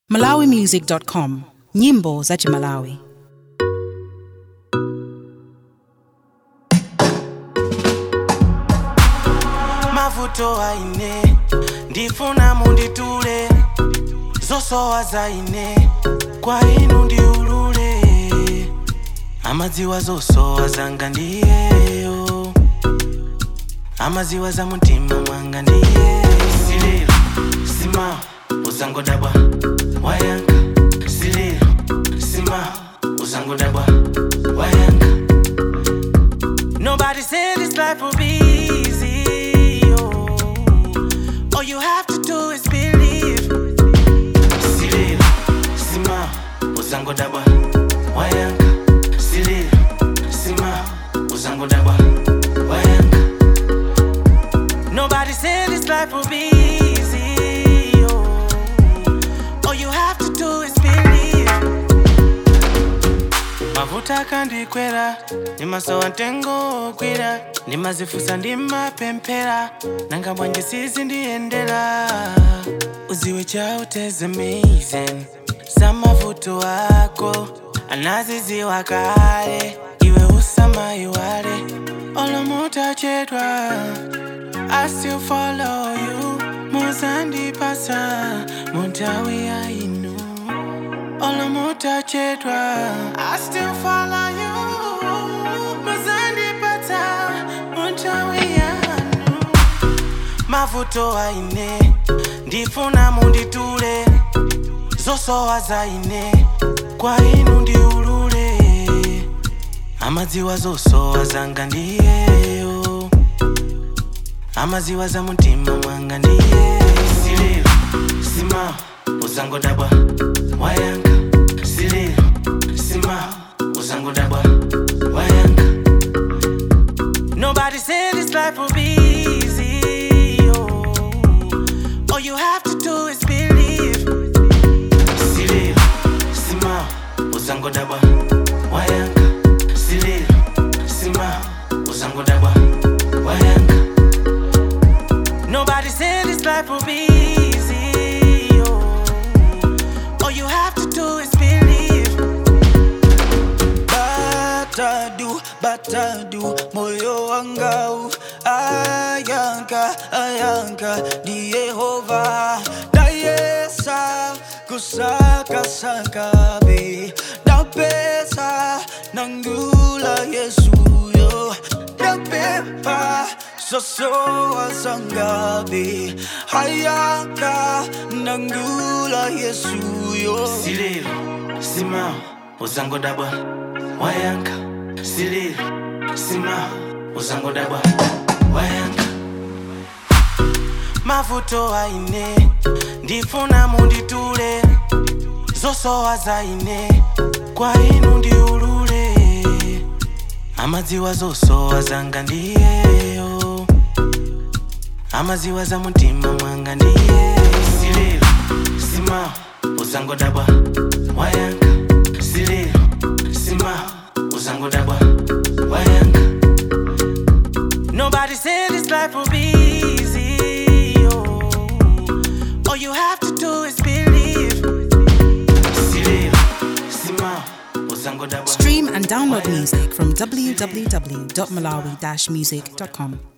malawimusic.com nyimbo za chimalawi mavuto aine ndifuna munditule zosowa zaine kwa inu ndiulule amadziwa zosowa zanga ndiyeyo amadziwa za mutima mwanga ndiye sililo sima uzangodabwa wayanka sililo sima uzangodabwa wayanka Nobody said this life will be easy. Oh. All you have to do is believe. Sililo, sima, uzangodabwa, wayanka. Sililo, sima, uzangodabwa, wayanka. Nobody said this life will be easy. Oh. All you have to do is believe. mavuta akandikwera ndimasowa ntengo kwira ndimazifusa ndimapemphera nanga bwanje sizindiyendera uziwe chauteze amazing za mavuto ako anaziziwa kale iwe usamayiwale olomutachedwa I still follow you muzandipasa muntawi ya inu olomutachedwa I still follow you muzandipata muntawi yanu mavuto aine ndifuna munditule zosowa zaine kwa inu ndiulule amadziwa zosowa zanga ndiyeyo amadziwa za mutima mwanga ndiye sililo sima uzangodabwa wayanka sililo sima uzangodabwa wayanka Nobody said this life will be easy. Oh. All you have to do is believe. Sililo, sima, uzangodabwa, wayanka. Sililo, sima, uzangodabwa, wayanka. Nobody said this life will be easy. Oh. All you have to do is believe. batadu batadu moyo wangau ayanka ayanka ni yehova nayesa kusakasaka be napesa nangula yesuyo napepa sosowa sangabe ayanka nangula yesuyo sililo sima uzangodabwa wayanka sililo sima uzangodabwa wayanka mavuto aine ndifuna munditule zosowa zaine kwa inu ndiulule amadziwa zosowa zanga ndiyeyo amadziwa za mutima mwanga ndiye sililo sima uzangodabwa wayanka sililo sima uzangodabwa wayanka Nobody said this life will be easy. Oh. All you have to do is believe. Sililo, sima, uzangodabwa. stream and download music from www.malawi-music.com